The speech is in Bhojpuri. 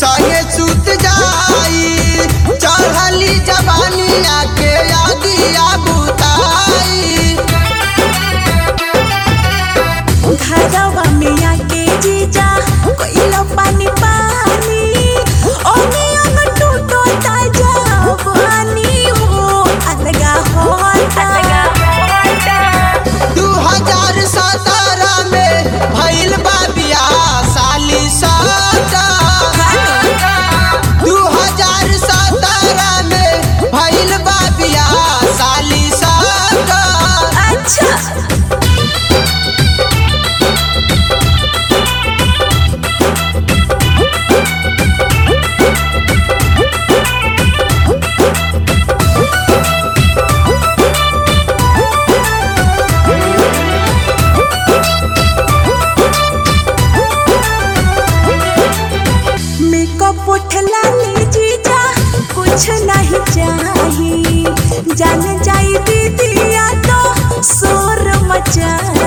संगे सुत जाई चढ़ली जवानी आके आगिया बुताई घरवा में आके जीजा कोइला पानी पानी ओमे अंग टूटो ताजा पानी हो अलगा होता दू हजार सत्रह में भइल बा बियाह साली सदा दू हजार सत्रह में भइल बा बियाह साली सदा अच्छा मेकअप उठला ले जीजा कुछ नहीं चाहिए जान जाई दीदिया तो शोर मचाई